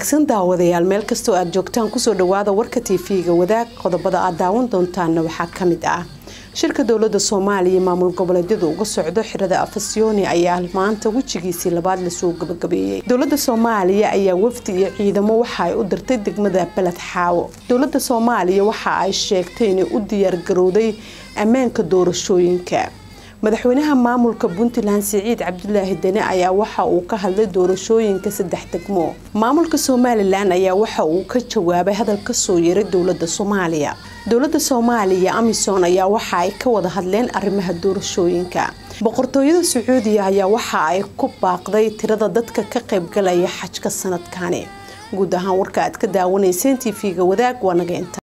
wanaagsan daawadayaal meel kastoo aad joogtaan kusoo dhawaada warka tv-ga wadaag qodobada aad daawan doontaanna waxaa kamid ah shirka dowlada soomaaliya maamul goboleedyadu uga socdo xirada afasyooni ayaa maanta wejigiisii labaad lasoo gabagabeeyey dowlada soomaaliya ayaa wafdi iyo ciidamo waxa ay u dirtay degmada beled xaawo dowlada soomaaliya waxa ay sheegtay inay u diyaargarowday ammaanka doorashooyinka madaxweynaha maamulka puntland siciid cabdulaahi deni ayaa waxa uu ka hadlay doorashooyinka saddex degmo maamulka somalilan ayaa waxa uu ka jawaabay hadal kasoo yeeray dowlada soomaaliya dowlada soomaaliya amisom ayaa waxa ay ka wada hadleen arrimaha doorashooyinka boqortooyada sacuudiya ayaa waxa ay ku baaqday tirada dadka ka qaybgalaya xajka sanadkani guud ahaan warka aad ka daawanayseen tv-ga wadaag waa naga inta